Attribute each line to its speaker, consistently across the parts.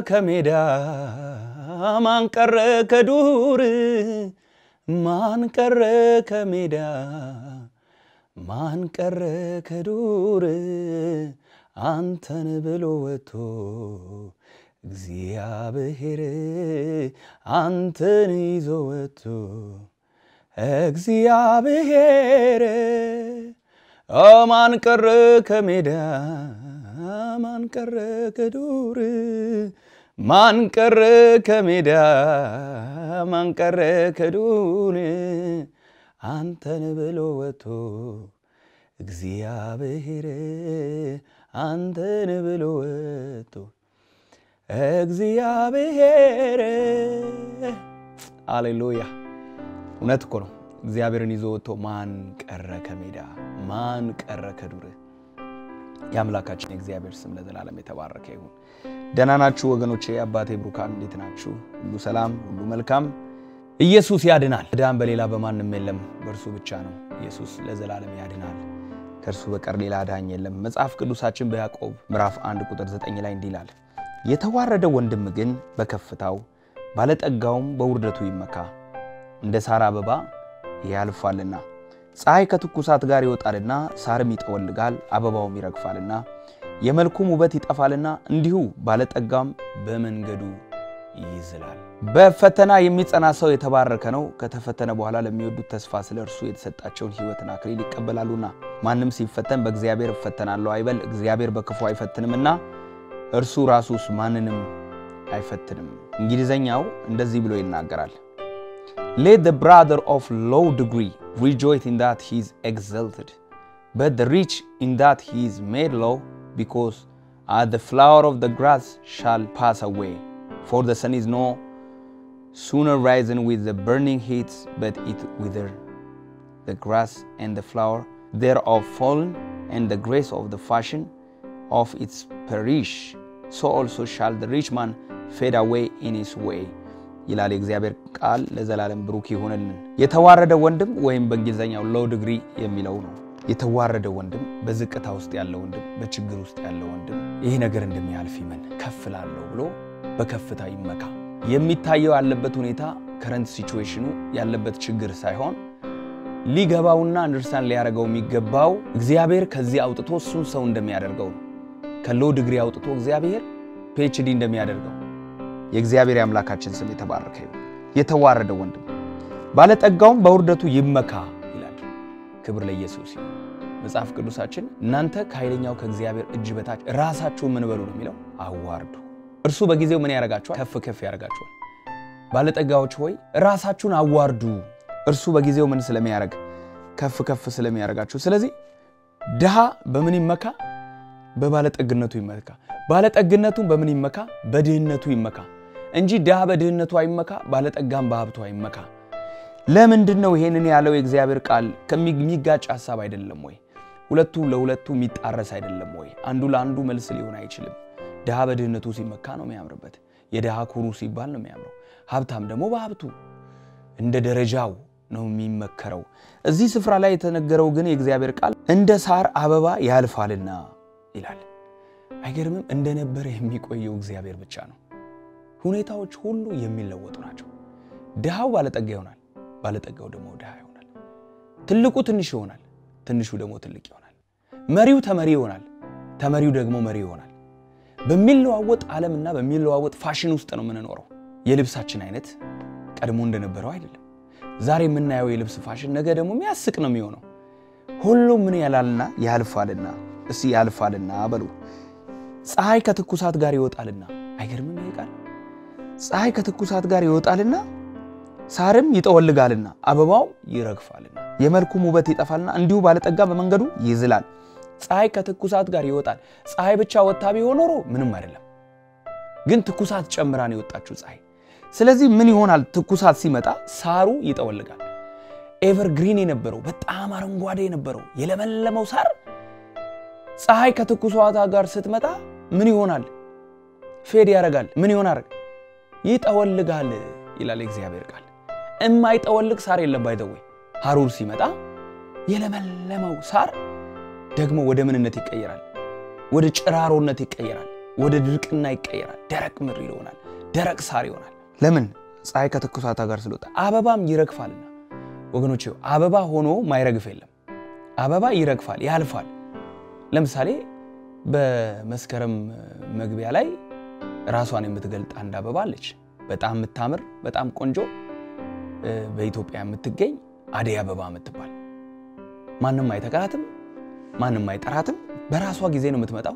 Speaker 1: ከሜዳ ማን ቀረ ከዱር ማን ቀረ ከሜዳ ማን ቀረ ከዱር አንተን ብሎ ወጥቶ እግዚአብሔር አንተን ይዞ ወጥቶ እግዚአብሔር ማን ቀረ ከሜዳ ማን ቀረ ከዱር ማን ቀረ ከሜዳ ማን ቀረ ከዱር አንተን ብሎ ወጥቶ እግዚአብሔር አንተን ብሎ ወጥቶ እግዚአብሔር አሌሉያ። እውነት እኮ ነው። እግዚአብሔርን ይዞ ወጥቶ ማን ቀረ ከሜዳ ማን ቀረ ከዱር። የአምላካችን የእግዚአብሔር ስም ለዘላለም የተባረከ ይሁን። ደህና ናችሁ ወገኖቼ? አባቴ ብሩካን እንዴት ናችሁ? ሁሉ ሰላም፣ ሁሉ መልካም። ኢየሱስ ያድናል። ዕዳን በሌላ በማንም የለም፣ በእርሱ ብቻ ነው። ኢየሱስ ለዘላለም ያድናል። ከእርሱ በቀር ሌላ አዳኝ የለም። መጽሐፍ ቅዱሳችን በያዕቆብ ምዕራፍ 1 ቁጥር 9 ላይ እንዲህ ይላል፣ የተዋረደ ወንድም ግን በከፍታው ባለጠጋውም በውርደቱ ይመካ፣ እንደ ሳር አበባ ያልፋልና ፀሐይ ከትኩሳት ጋር ይወጣልና ሳርም ይጠወልጋል፣ አበባውም ይረግፋልና የመልኩም ውበት ይጠፋልና እንዲሁ ባለጠጋም በመንገዱ ይዝላል። በፈተና የሚጸና ሰው የተባረከ ነው፣ ከተፈተነ በኋላ ለሚወዱት ተስፋ ስለ እርሱ የተሰጣቸውን ሕይወትን አክሊል ይቀበላሉና። ማንም ሲፈተን በእግዚአብሔር እፈተናለሁ አይበል፣ እግዚአብሔር በክፉ አይፈትንምና እርሱ ራሱስ ማንንም አይፈትንም። እንግሊዘኛው እንደዚህ ብሎ ይናገራል Let the brother of low degree rejoice in that he is exalted, but the rich in that he is made low, because as the flower of the grass shall pass away. For the sun is no sooner risen with the burning heat, but it wither. The grass and the flower thereof fallen, and the grace of the fashion of its perish. So also shall the rich man fade away in his way. ይላል የእግዚአብሔር ቃል ለዘላለም ብሩክ ይሁንልን። የተዋረደ ወንድም ወይም በእንግሊዝኛው ሎው ዲግሪ የሚለው ነው። የተዋረደ ወንድም በዝቅታ ውስጥ ያለ ወንድም፣ በችግር ውስጥ ያለ ወንድም ይህ ነገር እንደሚያልፍ ይመን ከፍ ላለሁ ብሎ በከፍታ ይመካ። የሚታየው ያለበት ሁኔታ ከረንት ሲቹዌሽኑ ያለበት ችግር ሳይሆን ሊገባውና አንደርስታንድ ሊያደርገው የሚገባው እግዚአብሔር ከዚህ አውጥቶ እሱን ሰው እንደሚያደርገው ነው። ከሎው ዲግሪ አውጥቶ እግዚአብሔር ፒኤችዲ እንደሚያደርገው የእግዚአብሔር የአምላካችን ስም የተባረከ ይሁን። የተዋረደ ወንድም ባለጠጋውም በውርደቱ ይመካ ይላል። ክብር ለኢየሱስ ይሁን። መጽሐፍ ቅዱሳችን እናንተ ከኃይለኛው ከእግዚአብሔር እጅ በታች ራሳችሁን ምን በሉ ነው የሚለው? አዋርዱ። እርሱ በጊዜው ምን ያደርጋችኋል? ከፍ ከፍ ያደርጋችኋል። ባለጠጋዎች ሆይ ራሳችሁን አዋርዱ። እርሱ በጊዜው ምን ስለሚያደርግ? ከፍ ከፍ ስለሚያደርጋችሁ። ስለዚህ ድሃ በምን ይመካ? በባለጠግነቱ ይመካ። ባለጠግነቱን በምን ይመካ? በድህነቱ ይመካ እንጂ ድሃ በድህነቱ አይመካ፣ ባለጠጋም በሀብቱ አይመካ። ለምንድን ነው ይሄንን ያለው? የእግዚአብሔር ቃል ከሚጋጭ ሀሳብ አይደለም ወይ? ሁለቱ ለሁለቱ የሚጣረስ አይደለም ወይ? አንዱ ለአንዱ መልስ ሊሆን አይችልም። ድሃ በድህነቱ ሲመካ ነው የሚያምርበት። የድሃ ኩሩ ሲባል ነው የሚያምረው። ሀብታም ደግሞ በሀብቱ እንደ ደረጃው ነው የሚመከረው። እዚህ ስፍራ ላይ የተነገረው ግን የእግዚአብሔር ቃል እንደ ሳር አበባ ያልፋልና ይላል። አይገርምም? እንደነበረ የሚቆየው እግዚአብሔር ብቻ ነው። ሁኔታዎች ሁሉ የሚለወጡ ናቸው። ድሃው ባለጠጋ ይሆናል፣ ባለጠጋው ደግሞ ድሃ ይሆናል። ትልቁ ትንሽ ይሆናል፣ ትንሹ ደግሞ ትልቅ ይሆናል። መሪው ተመሪ ይሆናል፣ ተመሪው ደግሞ መሪ ይሆናል። በሚለዋወጥ ዓለምና በሚለዋወጥ ፋሽን ውስጥ ነው የምንኖረው። የልብሳችን አይነት ቀድሞ እንደነበረው አይደለም። ዛሬ የምናየው የልብስ ፋሽን ነገ ደግሞ የሚያስቅ ነው የሚሆነው። ሁሉም ምን ያላልና ያልፋልና እስቲ ያልፋልና በሉ። ፀሐይ ከትኩሳት ጋር ይወጣልና። አይገርምም? ይሄ ቃል ፀሐይ ከትኩሳት ጋር ይወጣልና ሳርም ይጠወልጋልና አበባውም ይረግፋልና የመልኩም ውበት ይጠፋልና እንዲሁ ባለጠጋ በመንገዱ ይዝላል። ፀሐይ ከትኩሳት ጋር ይወጣል። ፀሐይ ብቻ ወጥታ ቢሆን ኖሮ ምንም አይደለም፣ ግን ትኩሳት ጨምራን የወጣችው ፀሐይ። ስለዚህ ምን ይሆናል? ትኩሳት ሲመጣ ሳሩ ይጠወልጋል። ኤቨርግሪን የነበረው በጣም አረንጓዴ የነበረው የለመለመው ሳር ፀሐይ ከትኩሳቷ ጋር ስትመጣ ምን ይሆናል? ፌድ ያደርጋል። ምን ይሆናል? ይጠወልጋል ይላል የእግዚአብሔር ቃል። እማይጠወልግ ሳር የለም። ባይተወይ ሐሩር ሲመጣ የለመለመው ሳር ደግሞ ወደ ምንነት ይቀየራል? ወደ ጭራሮነት ይቀየራል። ወደ ድርቅና ይቀየራል። ደረቅ ምድር ይሆናል። ደረቅ ሳር ይሆናል። ለምን? ፀሐይ ከትኩሳታ ጋር ስለወጣ አበባም ይረግፋልና። ወገኖች አበባ ሆኖ ማይረግፍ የለም። አበባ ይረግፋል፣ ያልፋል። ለምሳሌ በመስከረም መግቢያ ላይ ራሷን የምትገልጥ አንድ አበባ አለች። በጣም የምታምር በጣም ቆንጆ በኢትዮጵያ የምትገኝ አደይ አበባ የምትባል ማንም አይተካትም፣ ማንም አይጠራትም። በራሷ ጊዜ ነው የምትመጣው።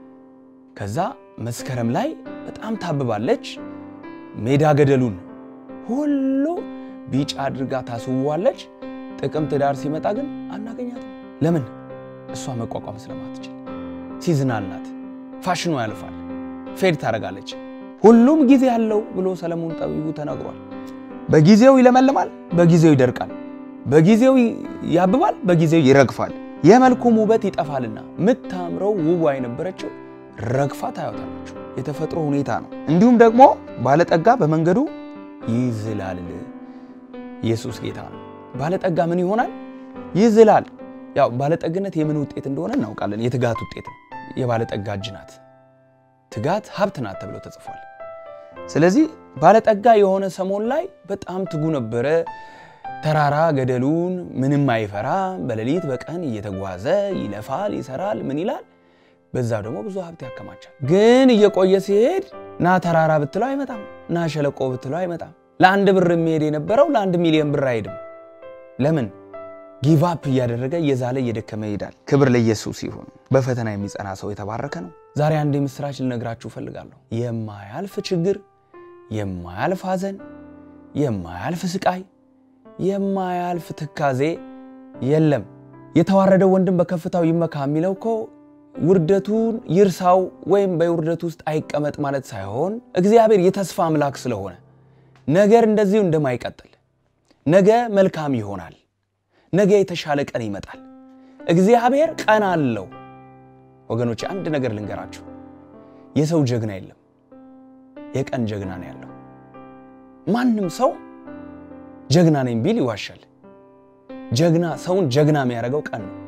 Speaker 1: ከዛ መስከረም ላይ በጣም ታብባለች። ሜዳ ገደሉን ሁሉ ቢጫ አድርጋ ታስውዋለች። ጥቅምት ዳር ሲመጣ ግን አናገኛትም። ለምን? እሷ መቋቋም ስለማትችል ሲዝናል ናት። ፋሽኗ ያልፋል፣ ፌድ ታደርጋለች። ሁሉም ጊዜ አለው ብሎ ሰለሞን ጠቢቡ ተናግሯል። በጊዜው ይለመልማል፣ በጊዜው ይደርቃል፣ በጊዜው ያብባል፣ በጊዜው ይረግፋል። የመልኩም ውበት ይጠፋልና ምታምረው ውቧ የነበረችው ረግፋ ታያታላችሁ። የተፈጥሮ ሁኔታ ነው። እንዲሁም ደግሞ ባለጠጋ በመንገዱ ይዝላል። ኢየሱስ ጌታ ነው። ባለጠጋ ምን ይሆናል? ይዝላል። ያው ባለጠግነት የምን ውጤት እንደሆነ እናውቃለን። የትጋት ውጤት ነው። የባለጠጋ እጅ ናት። ትጋት ሀብት ናት ተብሎ ተጽፏል። ስለዚህ ባለጠጋ የሆነ ሰሞን ላይ በጣም ትጉ ነበረ። ተራራ ገደሉን ምንም አይፈራ። በሌሊት በቀን እየተጓዘ ይለፋል፣ ይሰራል፣ ምን ይላል። በዛ ደግሞ ብዙ ሀብት ያከማቻል። ግን እየቆየ ሲሄድ ና ተራራ ብትለው አይመጣም፣ ና ሸለቆ ብትለው አይመጣም። ለአንድ ብር የሚሄድ የነበረው ለአንድ ሚሊዮን ብር አይሄድም። ለምን? ጊቫፕ እያደረገ እየዛለ እየደከመ ይሄዳል። ክብር ለኢየሱስ ይሁን። በፈተና የሚጸና ሰው የተባረከ ነው። ዛሬ አንድ የምስራች ልነግራችሁ እፈልጋለሁ። የማያልፍ ችግር፣ የማያልፍ ሐዘን፣ የማያልፍ ስቃይ፣ የማያልፍ ትካዜ የለም። የተዋረደው ወንድም በከፍታው ይመካ የሚለው እኮ ውርደቱን ይርሳው ወይም በውርደቱ ውስጥ አይቀመጥ ማለት ሳይሆን እግዚአብሔር የተስፋ አምላክ ስለሆነ ነገር እንደዚሁ እንደማይቀጥል ነገ መልካም ይሆናል። ነገ የተሻለ ቀን ይመጣል። እግዚአብሔር ቀን አለው። ወገኖች አንድ ነገር ልንገራችሁ፣ የሰው ጀግና የለም፣ የቀን ጀግና ነው ያለው። ማንም ሰው ጀግና ነኝ ቢል ይዋሻል። ጀግና ሰውን ጀግና የሚያደርገው ቀን ነው።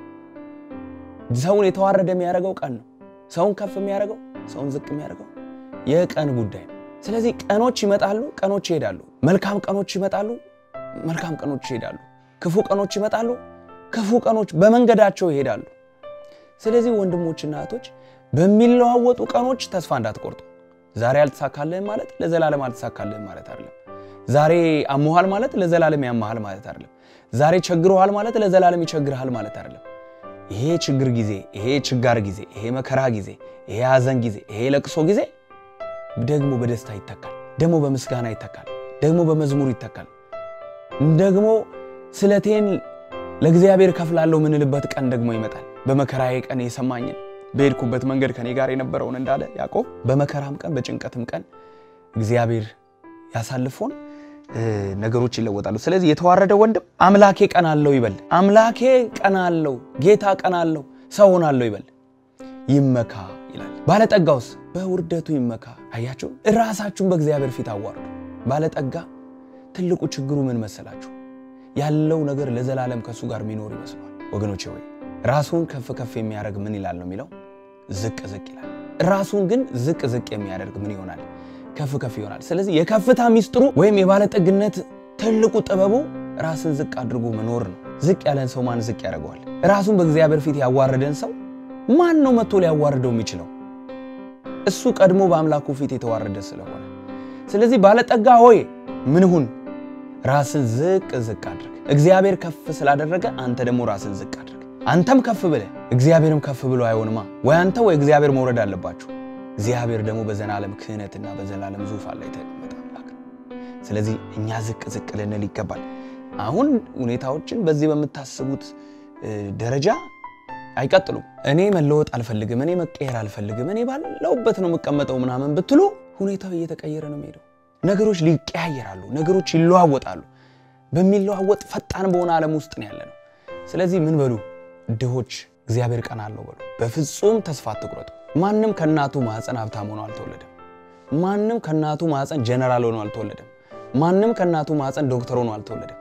Speaker 1: ሰውን የተዋረደ የሚያደርገው ቀን ነው። ሰውን ከፍ የሚያደርገው፣ ሰውን ዝቅ የሚያደርገው የቀን ጉዳይ ነው። ስለዚህ ቀኖች ይመጣሉ፣ ቀኖች ይሄዳሉ። መልካም ቀኖች ይመጣሉ፣ መልካም ቀኖች ይሄዳሉ። ክፉ ቀኖች ይመጣሉ፣ ክፉ ቀኖች በመንገዳቸው ይሄዳሉ። ስለዚህ ወንድሞችና እህቶች በሚለዋወጡ ቀኖች ተስፋ እንዳትቆርጡ። ዛሬ አልተሳካልህም ማለት ለዘላለም አልተሳካልህም ማለት አይደለም። ዛሬ አሞሃል ማለት ለዘላለም ያመሃል ማለት አይደለም። ዛሬ ቸግሮሃል ማለት ለዘላለም ይቸግርሃል ማለት አይደለም። ይሄ ችግር ጊዜ፣ ይሄ ችጋር ጊዜ፣ ይሄ መከራ ጊዜ፣ ይሄ ሐዘን ጊዜ፣ ይሄ ለቅሶ ጊዜ ደግሞ በደስታ ይተካል፣ ደግሞ በምስጋና ይተካል፣ ደግሞ በመዝሙር ይተካል። ደግሞ ስለቴን ለእግዚአብሔር ከፍላለሁ ምንልበት ቀን ደግሞ ይመጣል። በመከራዬ ቀን የሰማኝን በሄድኩበት መንገድ ከኔ ጋር የነበረውን እንዳለ ያዕቆብ በመከራም ቀን በጭንቀትም ቀን እግዚአብሔር ያሳልፎን ነገሮች ይለወጣሉ። ስለዚህ የተዋረደ ወንድም አምላኬ ቀን አለው ይበል። አምላኬ ቀን አለው፣ ጌታ ቀን አለው፣ ሰው ሆናለሁ ይበል። ይመካ ይላል። ባለጠጋውስ በውርደቱ ይመካ። አያችሁ፣ ራሳችሁን በእግዚአብሔር ፊት አዋርዱ። ባለጠጋ ትልቁ ችግሩ ምን መሰላችሁ? ያለው ነገር ለዘላለም ከእሱ ጋር የሚኖር ይመስለዋል። ወገኖቼ ወይ ራሱን ከፍ ከፍ የሚያደርግ ምን ይላል ነው የሚለው? ዝቅ ዝቅ ይላል። ራሱን ግን ዝቅ ዝቅ የሚያደርግ ምን ይሆናል? ከፍ ከፍ ይሆናል። ስለዚህ የከፍታ ሚስጥሩ ወይም የባለጠግነት ትልቁ ጥበቡ ራስን ዝቅ አድርጎ መኖር ነው። ዝቅ ያለን ሰው ማን ዝቅ ያደርገዋል? ራሱን በእግዚአብሔር ፊት ያዋረደን ሰው ማን ነው መጥቶ ሊያዋርደው የሚችለው? እሱ ቀድሞ በአምላኩ ፊት የተዋረደ ስለሆነ። ስለዚህ ባለጠጋ ሆይ ምን ሁን? ራስን ዝቅ ዝቅ አድርግ። እግዚአብሔር ከፍ ስላደረገ አንተ ደግሞ ራስን ዝቅ አድርግ። አንተም ከፍ ብለህ እግዚአብሔርም ከፍ ብሎ አይሆንማ። ወይ አንተ ወይ እግዚአብሔር መውረድ አለባችሁ። እግዚአብሔር ደግሞ በዘላለም ክህነትና በዘላለም ዙፋን ላይ የተቀመጠ አምላክ ነው። ስለዚህ እኛ ዝቅ ዝቅ ልንል ይገባል። አሁን ሁኔታዎችን በዚህ በምታስቡት ደረጃ አይቀጥሉም። እኔ መለወጥ አልፈልግም፣ እኔ መቀየር አልፈልግም፣ እኔ ባለውበት ነው የምቀመጠው ምናምን ብትሉ ሁኔታው እየተቀየረ ነው የሚሄደው። ነገሮች ሊቀያየራሉ፣ ነገሮች ይለዋወጣሉ። በሚለዋወጥ ፈጣን በሆነ ዓለም ውስጥ ነው ያለ ነው። ስለዚህ ምን በሉ ድሆች እግዚአብሔር ቀን አለው በሉ። በፍጹም ተስፋ አትቁረጡ። ማንም ከእናቱ ማኅፀን ሀብታም ሆኖ አልተወለደም። ማንም ከእናቱ ማኅፀን ጀነራል ሆኖ አልተወለደም። ማንም ከእናቱ ማኅፀን ዶክተር ሆኖ አልተወለደም።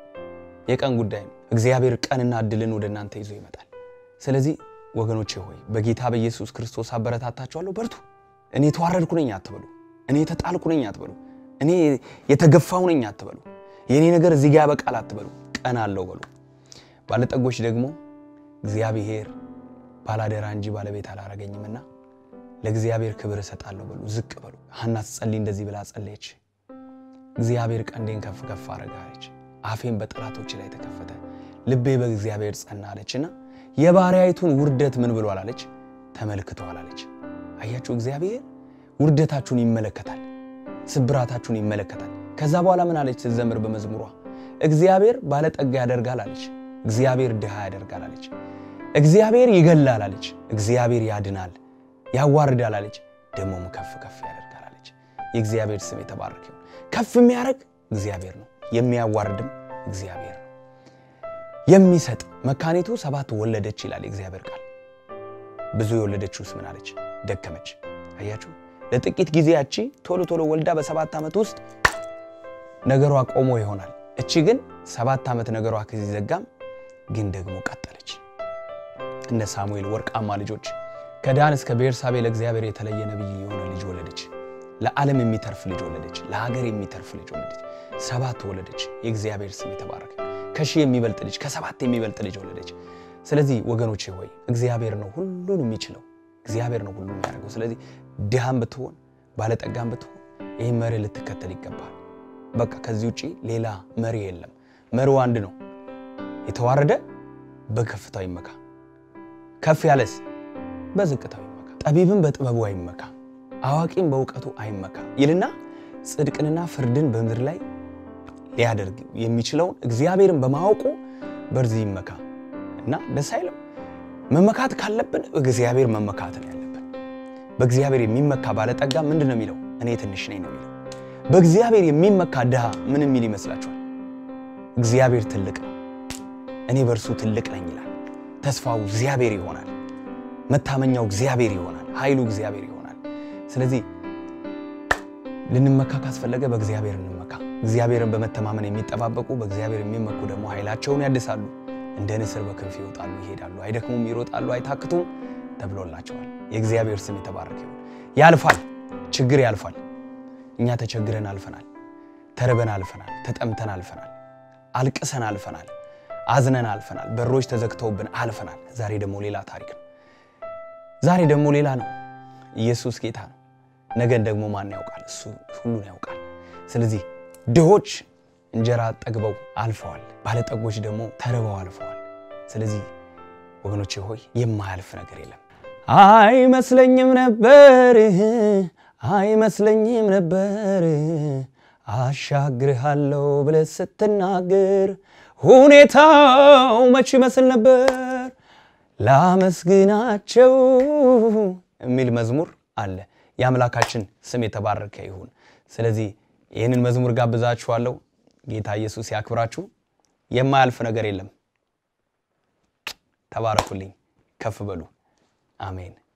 Speaker 1: የቀን ጉዳይ ነው። እግዚአብሔር ቀንና እድልን ወደ እናንተ ይዞ ይመጣል። ስለዚህ ወገኖቼ ሆይ በጌታ በኢየሱስ ክርስቶስ አበረታታችኋለሁ። በርቱ። እኔ የተዋረድኩ ነኝ አትበሉ። እኔ የተጣልኩ ነኝ አትበሉ። እኔ የተገፋው ነኝ አትበሉ። የእኔ ነገር እዚህ ጋር ያበቃል አትበሉ። ቀን አለው በሉ። ባለጠጎች ደግሞ እግዚአብሔር ባላደራ እንጂ ባለቤት አላረገኝምና ለእግዚአብሔር ክብር እሰጣለሁ በሉ። ዝቅ በሉ። ሐና ስትጸልይ እንደዚህ ብላ ጸለየች። እግዚአብሔር ቀንዴን ከፍ ከፍ አረጋለች፣ አፌን በጠላቶች ላይ ተከፈተ፣ ልቤ በእግዚአብሔር ጸና አለችና የባሪያይቱን ውርደት ምን ብሏል አለች? ተመልክቷል አለች። አያችሁ፣ እግዚአብሔር ውርደታችሁን ይመለከታል፣ ስብራታችሁን ይመለከታል። ከዛ በኋላ ምን አለች ስትዘምር በመዝሙሯ እግዚአብሔር ባለጠጋ ያደርጋል አለች፣ እግዚአብሔር ድሃ ያደርጋል አለች፣ እግዚአብሔር ይገላል አለች፣ እግዚአብሔር ያድናል ያዋርዳል አለች፣ ደግሞም ከፍ ከፍ ያደርጋል አለች። የእግዚአብሔር ስም የተባረከ ይሁን። ከፍ የሚያደርግ እግዚአብሔር ነው፣ የሚያዋርድም እግዚአብሔር ነው። የሚሰጥ መካኒቱ ሰባት ወለደች ይላል የእግዚአብሔር ቃል። ብዙ የወለደችውስ ምን አለች? ደከመች። አያችሁ፣ ለጥቂት ጊዜ ያቺ ቶሎ ቶሎ ወልዳ በሰባት ዓመት ውስጥ ነገሯ ቆሞ ይሆናል። እቺ ግን ሰባት ዓመት ነገሯ ከዚዘጋም ግን ደግሞ ቀጠለች። እነ ሳሙኤል ወርቃማ ልጆች ከዳን እስከ ቤርሳቤ ለእግዚአብሔር የተለየ ነቢይ የሆነ ልጅ ወለደች። ለዓለም የሚተርፍ ልጅ ወለደች። ለሀገር የሚተርፍ ልጅ ወለደች። ሰባት ወለደች። የእግዚአብሔር ስም የተባረከ። ከሺህ የሚበልጥ ልጅ፣ ከሰባት የሚበልጥ ልጅ ወለደች። ስለዚህ ወገኖቼ ሆይ እግዚአብሔር ነው ሁሉን የሚችለው፣ እግዚአብሔር ነው ሁሉን የሚያደርገው። ስለዚህ ድሃም ብትሆን ባለጠጋም ብትሆን ይህ መሪ ልትከተል ይገባል። በቃ ከዚህ ውጪ ሌላ መሪ የለም። መሪው አንድ ነው። የተዋረደ በከፍታው ይመካ፣ ከፍ ያለስ በዝቅታው ይመካ። ጠቢብም በጥበቡ አይመካ፣ አዋቂም በእውቀቱ አይመካ ይልና ጽድቅንና ፍርድን በምድር ላይ ሊያደርግ የሚችለውን እግዚአብሔርን በማወቁ በዚህ ይመካ እና ደስ አይልም። መመካት ካለብን እግዚአብሔር መመካት ነው ያለብን። በእግዚአብሔር የሚመካ ባለጠጋ ምንድን ነው የሚለው? እኔ ትንሽ ነኝ ነው የሚለው። በእግዚአብሔር የሚመካ ድሃ ምን የሚል ይመስላችኋል? እግዚአብሔር ትልቅ ነው፣ እኔ በእርሱ ትልቅ ነኝ ይላል። ተስፋው እግዚአብሔር ይሆናል። መታመኛው እግዚአብሔር ይሆናል። ኃይሉ እግዚአብሔር ይሆናል። ስለዚህ ልንመካ ካስፈለገ በእግዚአብሔር እንመካ። እግዚአብሔርን በመተማመን የሚጠባበቁ በእግዚአብሔር የሚመኩ ደግሞ ኃይላቸውን ያድሳሉ፣ እንደ ንስር በክንፍ ይወጣሉ፣ ይሄዳሉ፣ አይደክሙም፣ ይሮጣሉ፣ አይታክቱም ተብሎላቸዋል። የእግዚአብሔር ስም የተባረከ ይሁን። ያልፋል፣ ችግር ያልፋል። እኛ ተቸግረን አልፈናል፣ ተርበን አልፈናል፣ ተጠምተን አልፈናል፣ አልቅሰን አልፈናል፣ አዝነን አልፈናል፣ በሮች ተዘግተውብን አልፈናል። ዛሬ ደግሞ ሌላ ታሪክ ነው። ዛሬ ደግሞ ሌላ ነው። ኢየሱስ ጌታ ነው። ነገን ደግሞ ማን ያውቃል? እሱ ሁሉን ያውቃል። ስለዚህ ድሆች እንጀራ ጠግበው አልፈዋል፣ ባለጠጎች ደግሞ ተርበው አልፈዋል። ስለዚህ ወገኖቼ ሆይ የማያልፍ ነገር የለም። አይመስለኝም ነበር አይመስለኝም ነበር አሻግርሃለሁ ብለህ ስትናገር ሁኔታው መች ይመስል ነበር ላመስግናቸው የሚል መዝሙር አለ። የአምላካችን ስም የተባረከ ይሁን። ስለዚህ ይህንን መዝሙር ጋብዛችኋለሁ። ጌታ ኢየሱስ ያክብራችሁ። የማያልፍ ነገር የለም። ተባረኩልኝ። ከፍ በሉ። አሜን።